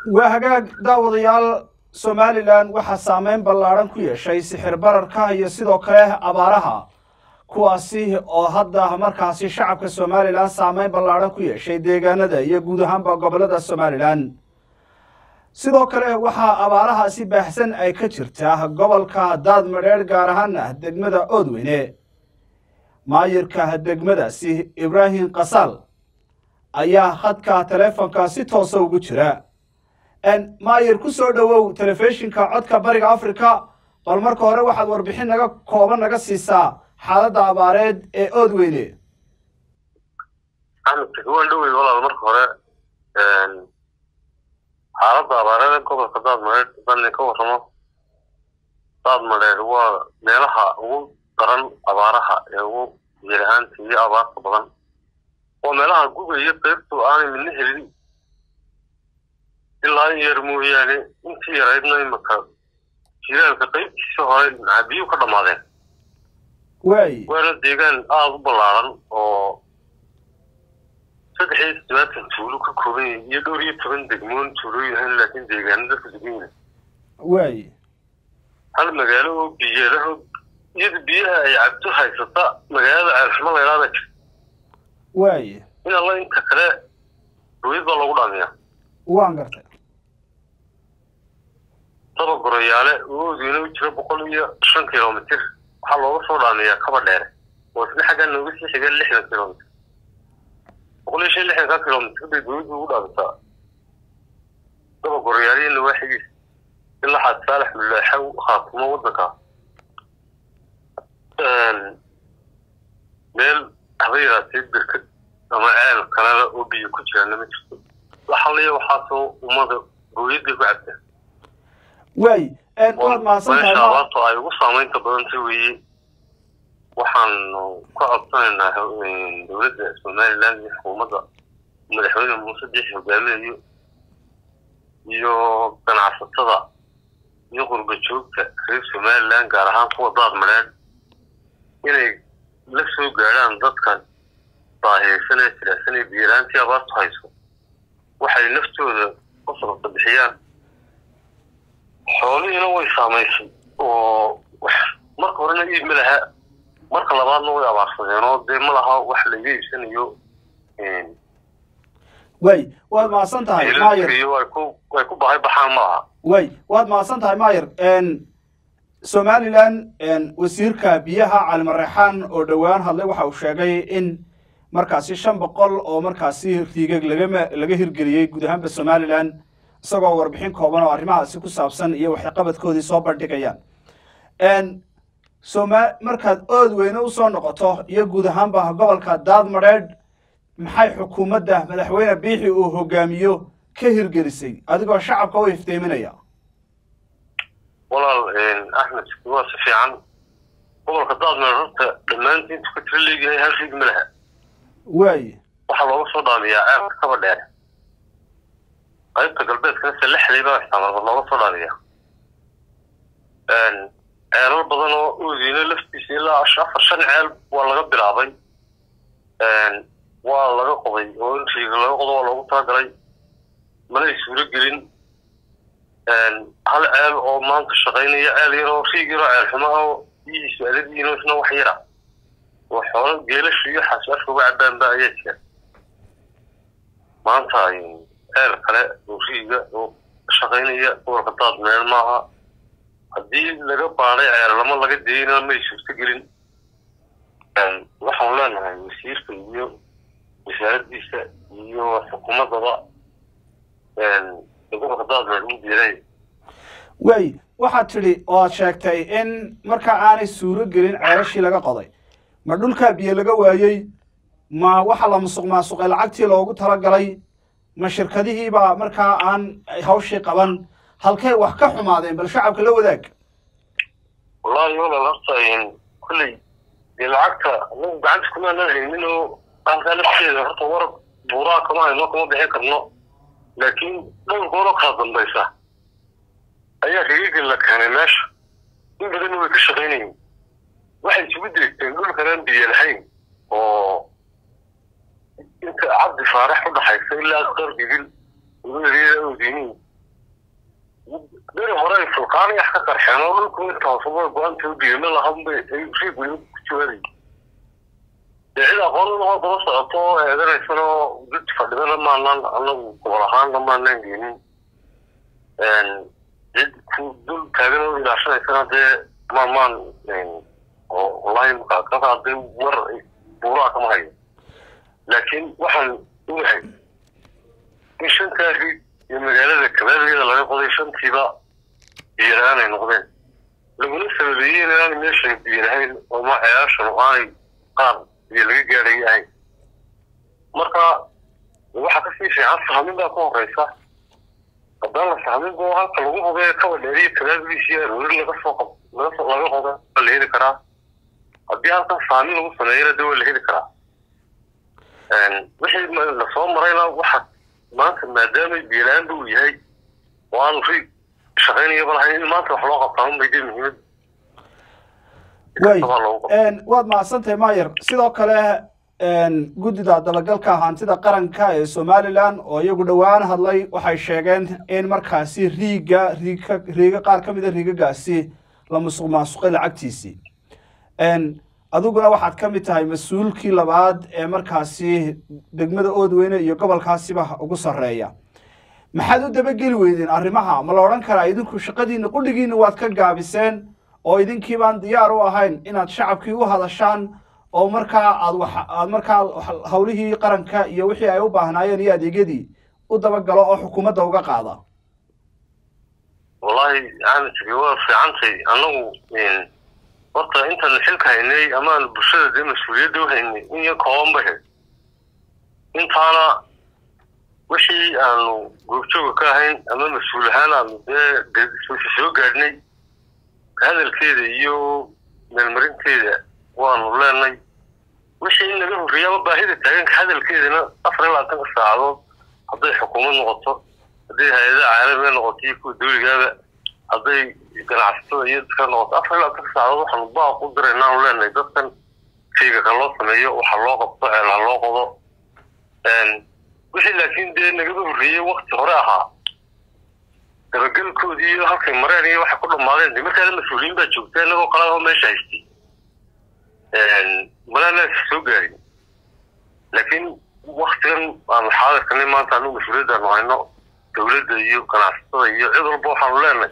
waa hagaag daawadayaal somalilan waxaa saameyn ballaadhan ku yeeshay sixir bararka iyo sidoo kale abaaraha kuwaasi oo hadda markaasi shacabka somalilan saameyn ballaadhan ku yeeshay deegaanada iyo guud ahaanba gobollada somalilan sidoo kale waxaa abaarahaasi baahsan ay ka jirtaa gobolka daadmadheedh gaar ahaana degmada oodweyne maayirka degmadaasi ibraahim kasaal ayaa khadka taleefonka si toosa ugu jira maayir ku soo dhowow telefishinka codka bariga africa bal marka hore waxaad warbixin naga kooban naga siisaa xaaladda abaareed ee oodweyne axmed waan dhowey walaal marka hore xaaladda abaareed ee gobolka daadmadheer haddaan ka warramo daadmadheer waa meelaha ugu daran abaaraha ee ugu yarahaanta iyo abaarta badan waa meelaha guga iyo qaybtu aanay midna helin ilaa in yar mooyaane intii yaraydna imaka jiraalka qaybtiisa hore biyuu ka dhammaadeen waay waana deegaan aada u ballaaran oo saddex iyo toddobaatan tuulo ka kooban yahay iyo dhowr iyo toban degmoon tuulooyin ahayn laakiin deegaano dadka degan yahay waay hal magaalo oo biyalaho iyada biyaha ay cabto haysata magaalada ceelxumo laylaada jirta waay in alla inta kale ruwid baa loogu dhaamiyaa waan gartay daba goroyaale oo oodweyne u jira boqol iyo shan kilomitir waxaa looga soo dhaamiyaa kaba dheere oo isna xaggaa nooga sii xiga lixdan kilomitr boqol iyo shan lixdanka kilomitr bay dowladdu ugu dhaamisaa daba goroyaaliyo nawaaxigiis ilaa xaad saalax mulaaxow khaatumo waddanka meel haba yaraatee birkad ama ceel kalena oo biyo ku jiraana ma jirto waxaliya waxaasoo ummada gooyaday ku cabtaan waay waad mahadsan tahay meesha ma- abaarta ay ugu saamaynta badanta weeye waxaanu ka codsanaynaa ho- dowladda somaliland iyo xukuumadda madaxweyne muuse diixi hogaaminayo iyo ganacsatada iyo qurba joogta reer somaliland gaar ahaan kuwa daad madheedh inay la soo gaadhaan dadkan baahiyeysan ee jilicsan ee biyaraantii abaartu hayso waxay naftooda ku sababta bixiyaan xoolihiina way saamaysay oo wax marka horena iib ma laha marka labaadna way abaarsadeen oo dee ma laha wax laga iibsanayo waay waad mahadsan tahay maayir iyo way ku way ku bahay baxaan ma aha way waad mahadsan tahay maayir somalilan wasiirka biyaha calimareexaan oo dhowaan hadlay waxa uu sheegay in markaasi shan boqol oo markaasi riigag lagama laga hirgeliyey guud ahaanba somalilan isagoo warbixin kooban oo arrimahaasi ku saabsan iyo waxqabadkoodii soo bandhigayaan soma markaad ood weyne usoo noqoto iyo guud ahaanba gobolka daadmadheedh maxay xukuumadda madaxweyne biixi uu hogaamiyo ka hirgelisay adigoo shacabka u iftiiminaya walaal axmed waa si fiican gobolka daadmeer horta dhammaantii intuu ka tira leegyahay hal riig ma laha waay waxaa looga soo dhaamiyaa ceelka kaba dheer qaybta galbeedkana se lixday baa isticmaalba looga soo dhaamiyaa ceelal badan oo oodiina laftiisa ilaa afar shan ceel waa laga bilaabay waa laga qoday oo in riiga laga qodo waa loogu talagalay manay suuro gelin hal ceel oo maanta shaqaynaya ceel yar oo riig yaroo ceel xumo oo biyihiisu adadiino isna wax yara oo xoolo geelashu iyo xaasafka uga cabaanba ayaa jira maanta ceel kale oo riiga oo shaqaynaya gobolka daad meel maaha haddii laga baadhay ceellamo laga dayna may suurto gelin waxaan leenahay wasiirka iyo wasaaraddiisa iyo xukuumaddaba gobolka daad meel u diiday waay waxaad tidhi oo aad sheegtay in markaa aanay suuro gelin ceelashii laga qoday ma dhulkaa biyo laga waayey ma waxa la musuq maasuqay lacagtii loogu talagalay ma shirkadihiibaa markaa aan hawshii qaban halkay wax ka xumaadeen bal shacabka la wadaag wallahi walaal horta kulley dee lacagta anagu gacanta kuma aanan haynin oo halkaa lafteeda horta war buuraa kama hayno kama bixin karno laakiin dhowr gooroo kala dambaysa ayaa riigagel la keenay meesha in badanna way ka shaqaynayeen waxay isugu deegteen dhulkanaan biyo lahayn oo inta cabdi faarax u dhaxaysa ilaa asqar gidil ugu eryada oodiniin kaanay wax ka qarxeen oo dhulku intaasaba go-aanta u dhigay ma lahan bay ay riig weli ku jawaabay dee cid aqoon lahoo daba socoto oo eedanaysan oo dad fadhidana maanaan anagu gobol ahaanna maanaan geenin cid ku dul taagan oo ilaashanaysana dee maamaan oo wallahi markaa ka qaaday war buuraa kama hayo laakiin waxaan ogahay in shantaa riig iyo magaalada kabaabeeda laga qoday shantiiba biiraan ay noqdeen laguna sababeeyey inaanay meeshan biirahayn oo ma ceyaashan aanay qaar iyo laga gaadhay ahayn marka waxaa kasii fiican sahmin baa ka horeysa haddaan la sahmin bo halka lagu hubee kaba dheeriyo kabaabigiisi aroori laga soo qab laga soo laga qoda waa la heli karaa haddii halkan sahmin lagu sameeyana de waa la heli karaa wixii lasoo marayna waxa maanta maadaamay biilaanba uu yahay oo aanu riig shaqaynayaba lahayn in maanta wax loo qabtaa unbay dee muhiimad way waad mahadsantahay mayer sidoo kale guddida dabagalka hantida qaranka ee somalilan oo iyagu dhowaan hadlay waxay sheegeen in markaasi riiga riigka riiga qaar ka mid a riigagaasi la musuq maasuqay lacagtiisii adiguna waxaad ka mid tahay mas-uulkii labaad ee markaasi degmada oodweyne iyo gobolkaasiba ugu sarreeya maxaad u dabageli weydeen arrimaha ma la odhan karaa idinku shaqadiina qudhigiina waad ka gaabiseen oo idinkii baan diyaar u ahayn inaad shacabkii u hadashaan oo markaa aad wax aad markaa hawlihii qaranka iyo wixii ay u baahnaayeen iyo adeegyadii u dabagalo oo xukuumadda uga qaada wallahi aanjigi waa fiicantay annagu horta intaan xilka haynay ama aan bulshada dee mas-uuliyadda u haynay in iyo kooban bay hayd intaana wixii aanu goobjooga ka ahayn ama mas-uul ahaan aanu dee soo gaadhnay hadalkeeda iyo meelmarinteeda waanu leenay wixii in laga horreeya ama baahida taaganka hadalkeedana afar iyo labaatanka saacadood hadday xukuumad noqoto hadday hay-adaha caalamiga noqoto iyo kuwa dawligaaba hadday ganacsatada iyo dadka noqoto afar iyo labaatanka saacadood waxaanu baaq u diraynaanu leenahay dadkan shayga ka loo sameeyo waxa loo qabto ceel ha loo qodo wixii laakiin dee nagaba horreeyey wakti hore ahaa dabagelkoodii iyo halkay mareen iyo waxay ku dhammaadeen de markaana mas-uuliyiin baa joogta inagoo qaladaho meesha haystay malaanaas soo gaarin laakiin waktigan aanu xaadirkanay maanta anu mas-uuliyaddaanu hayno dawladda iyo ganacsatada iyo cid walba waxaanu leenahay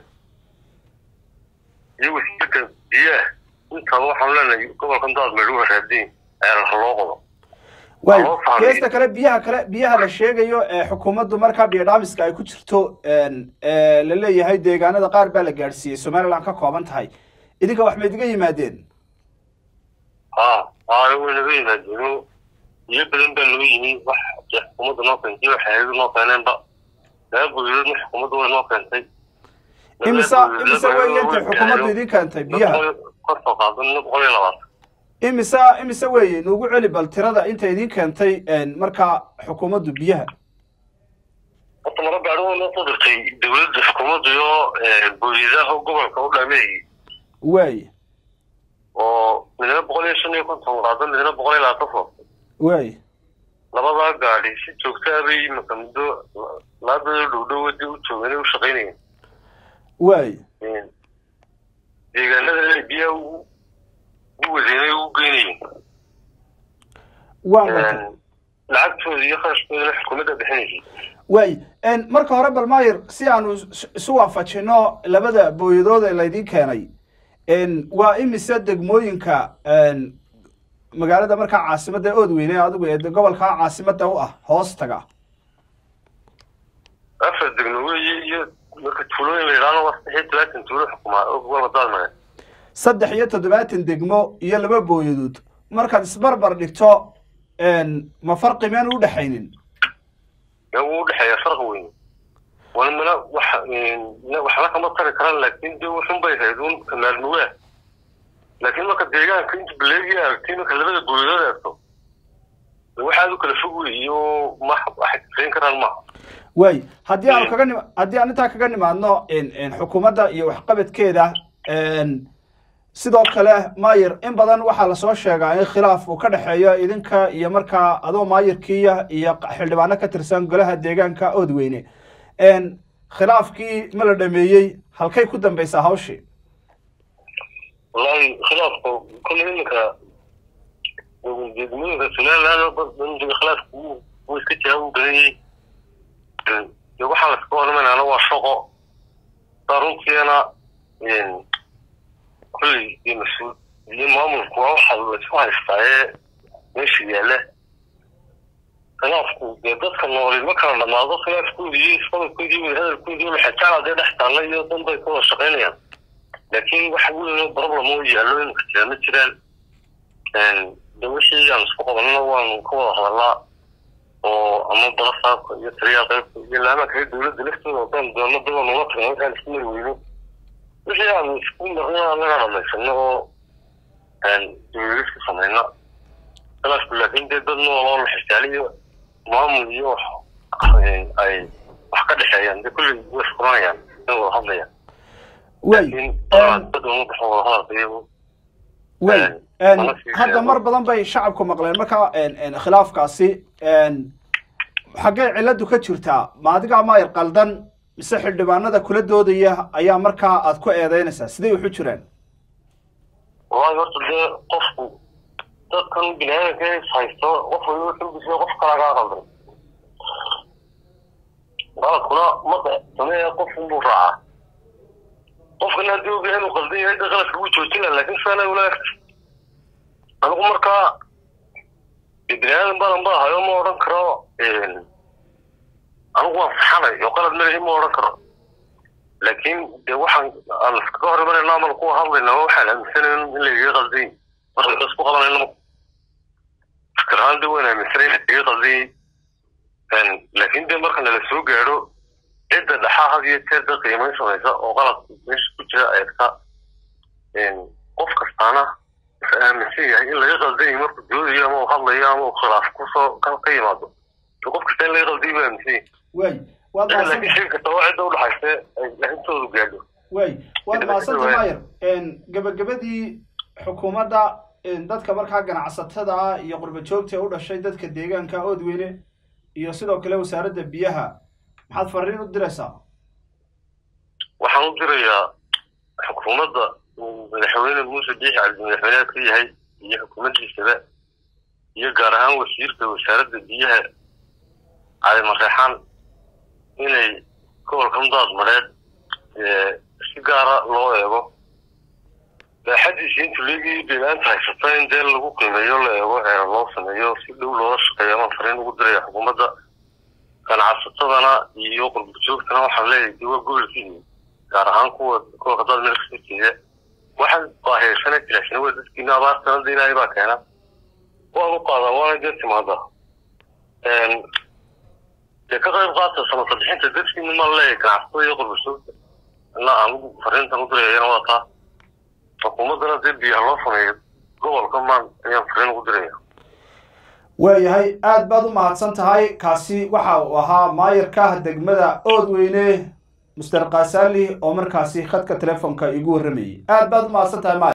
iyo wasiirka biyaah intaba waxaanu leenahay gobolkan daad meedhuga raadiin ceelal ha loo qodo way geesta kale biyaha kale biyaha la sheegayo ee xukuumaddu markaa biyodhaamiska ay ku jirto la leeyahay deegaanada qaar baa la gaadhsiiyey somaliland ka kooban tahay idinka wax mayd iga yimaadeen ha ha way naga yimaadeen biyo badan baa noo yimi wax dee xukuumadda noo keentay wax hay-adu noo keeneenba laga boydoodna xukuumadda way noo keentay imisa imisa weeye intay xukuumaddu idin keentay biyaha kortoo qaadan boqol iyo labaatan imisa imise weeye nuugu celi bal tirada inta idin keentay markaa xukuumaddu biyaha horta mara gaadhi way noo soo dirtay dawladda xukuumadda iyo booliidaha gobolka u dhameeyey waay oo midna boqol iyo shan iyo konton qaado midna boqol iyo labaatan foof waay labadaa gaadhi si joogtaa bay imaka muddo laabadoo dhowdhow wadii u joogeen u shaqaynayeen waay deegaanada biyaha u wadeynay u geynayeen waan gartay lacagtooda iyo kharashkoodana xukuumadda bixinaysay waay marka hore bal mayer si aanu isu waafajino labada booyadood ee laydin keenay waa imise degmooyinka magaalada markaa caasimadda oodweyne adigu ee gobolka caasimadda u ah hoos taga afar degmo weeye iyo marka tuulooyin la yidhaahdo waa saddex iyo todobaatan tuulo xukumaa oo gobolka daadmare saddex iyo toddobaatan degmo iyo laba booyadood markaad isbarbar dhigto ma farqi miyaan u dhexaynin wuu udhexeeya farqi weyn walmana wax waxna kama tari karaan laakiin de wuxun bay hayd un maalmuwaa laakiin marka deegaanka inta baleegi aragtay marka labada booyadood eegto waxaad u kala fog wey iyo ma waxay kasayn karaan maaha waay haddii aanu kaga nim haddii aan intaa kaga nimaadno xukuumadda iyo waxqabadkeeda sidoo kale mayer in badan waxaa lasoo sheegaa in khilaaf uu ka dhexeeyo idinka iyo markaa adoo maayirkiiya iyo xildhibaano ka tirsan golaha deegaanka oodweyne khilaafkii ma la dhameeyey halkay ku dambaysaa hawshii wallahi khilaafka kolley iminka degmooyinka somaliland bandiga khilaafka wuu iska jiraa wuu badanyay de waxaa laskaga hormaynana waa shaqo saa runtiina kolley iyo mas-uul iyo maamulku waa waxa laisku haystaa ee meesha yaalla khilaafku dee dadka nooli ma kala dhamaado khilaafkoodii iyo isqabadkoodii iyo wadahadalkoodii maxajacla dee dhex taalla iyo danbay ka wada shaqaynayaan laakiin wax weyn problem oo yaallo imika jira ma jiraan de wixii aan isku qabanana waanu ka wada hadalnaa oo ama balasaabka iyo taliyaha qaybka iyo laamaha kale dowladda laftooda haddaan doono daba nula tagno waxaan isku mari weyno wixii aan isku marno anaga dhamaysano oo dowladisku samayna khilaafku laakiin dee dad nool oo la xisaaliyo maamul iyo wax ay wax ka dhexeeyaan dee kulley way isfuranayaan in wada hadlayaan way way hadda mar badan bay shacabku maqleen marka khilaafkaasi xaggee ciladu ka jirtaa ma adigaa maayar qaldan mise xildhibaanada kula doodaya ayaa markaa aad ku eedeynaysaa siday waxu jiraan wallahi horta dee qofku dadkan bini aadanka is haysto qof waliba xulbisiyo qof kalaa kaa qaldan qaladkuna ma sameeya qof unbuu raacaa qofkana haddii og yahay inuu qaldan yahay da qaladka wuu joojina laakin saana ula egta anigu markaa bini aadan badan ba ahayo ma odhan karo anigu waan saxanay oo qalad malehi ma odhan karo laakiin de waxaan aan iskaga hor imanayna amal kuwa hadlayna waxaan aaminsanayn in lagaga qalday marka da isku qabanayna fikir ahaan de waan aaminsanay in lagaga qalday laakiin de marka nala soo gaadho cidda dhaxaa had iyo jeer da qiimayn samaysa oo qalad meesha ku jira eegta qof kastaana wuxuu aaminsan yahay in laga qalday markuu doodayo ama uu hadlayo ama uu khilaaf kusoo ka yimaado qof kasta in laga qalday buu aaminsan yahay way waad laakiin shay kasta waa cidda udhaxaysa ay lahintoodu gaadho way waad mahadsanta maayar gabagabadii xukuumadda dadka markaa ganacsatada ah iyo qurba joogta ee u dhashay dadka deegaanka oodweyne iyo sidoo kale wasaaradda biyaha maxaad fariin u diraysaa waxaan u dirayaa xukuumadda madaxweyne muuse biixi cabdi madaxweyneha ka yahay iyo xukuumaddiisaba iyo gaar ahaan wasiirka wasaaradda biyaha cali mareexaan inay gobolka mudaad mareed si gaara loo eego baaxadiisa intu leegii beelaanta haysata in dee lagu qiimeeyo la eego ee loo sameeyo si dhow loola shaqeeyo amaan fariin ugu diraya xukuumadda ganacsatadana iyo qurbajoogtana waxaan leeyahay de waa gobolkiini gaar ahaan kuwa kuwa hadaad meel kasoo jeeda waxaan baahiyeysana jilaasina waa dadkiina abaartana de ilaahay baa keena waan u qaadaa waana dee timaada dee ka qayb qaata samata bixinta dadkiina ma leeyahay ganacsatada iyo qurbajoogta ina anugu fariintan u dirayana waa taa xukuumaddana dee biyaha loo sameeyo gobolka maan ayaan fariin ugu diraya waayahay aad baad u mahadsan tahay kaasi waxa uu ahaa maayarka degmada oodweyne muster kasali oo markaasi khadka telefoonka igu warramayay aad baad u mahadsan tahay maayar